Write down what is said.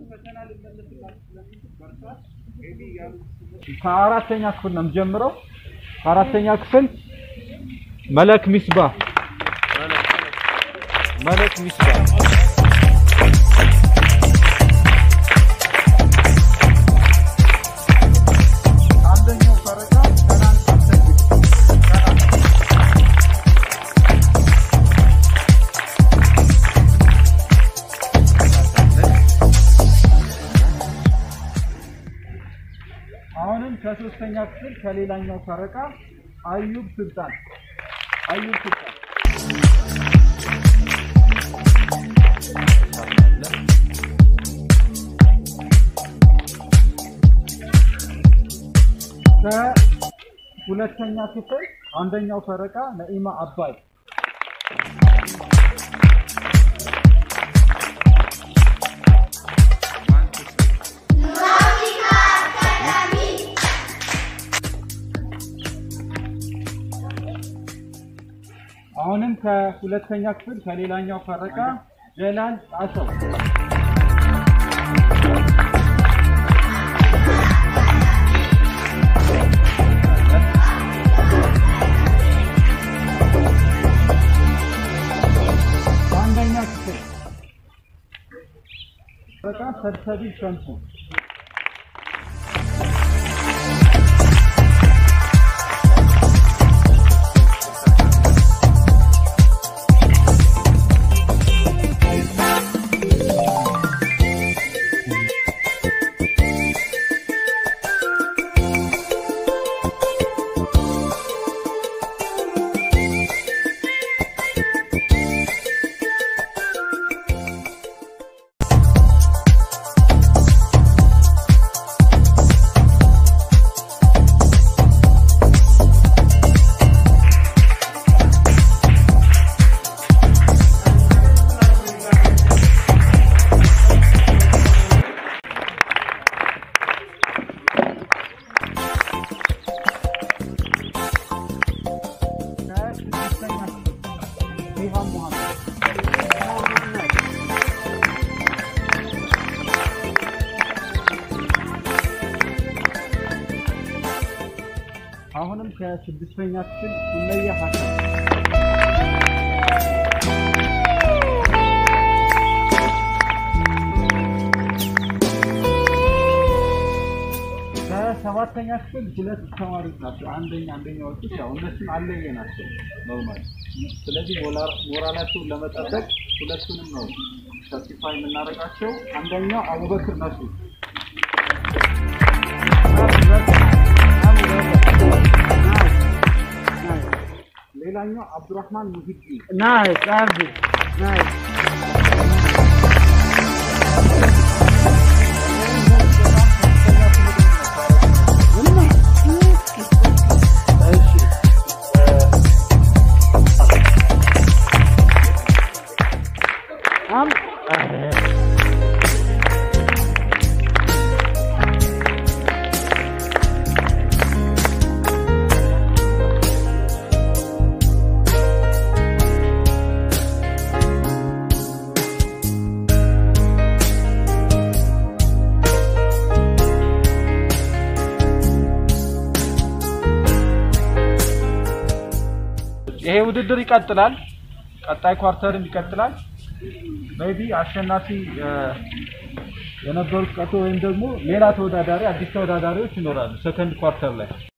ከአራተኛ ክፍል ነው የምጀምረው። ከአራተኛ ክፍል መለክ ሚስባ መለክ ሚስባ አንደኛው ፈረቃ ሰላም አሰግድ አሁንም ከሶስተኛ ክፍል ከሌላኛው ፈረቃ አዩብ ስልጣን አዩብ ስልጣን ከሁለተኛ ክፍል አንደኛው ፈረቃ ነኢማ አባይ አሁንም ከሁለተኛ ክፍል ከሌላኛው ፈረቃ ጀላል ጣሰው በአንደኛ ክፍል ፈረቃ ሰብሰቢ ሸምሱ ከስድስተኛ ክፍል ሪሃም ሙሐመድ አሁንም ከስድስተኛ ክፍል ሱመያ ሀሰን ከሰባተኛ ክፍል ሁለት ተማሪዎች ናቸው። አንደኛ አንደኛ ወጡት ያው እነሱም አለየ ናቸው ኖርማል። ስለዚህ ሞራል- ሞራላቸውን ለመጠበቅ ሁለቱንም ነው ሰርቲፋይ የምናደርጋቸው። አንደኛው አቡበክር ነሱ ሌላኛው አብዱራህማን ሙሂዲ Nice, Abdi. Nice. Um, ይሄ ውድድር ይቀጥላል። ቀጣይ ኳርተርም ይቀጥላል። ሜቢ አሸናፊ እ፣ የነበሩት ቀርቶ ወይም ደግሞ ሌላ ተወዳዳሪ አዲስ ተወዳዳሪዎች ይኖራሉ ሰከንድ ኳርተር ላይ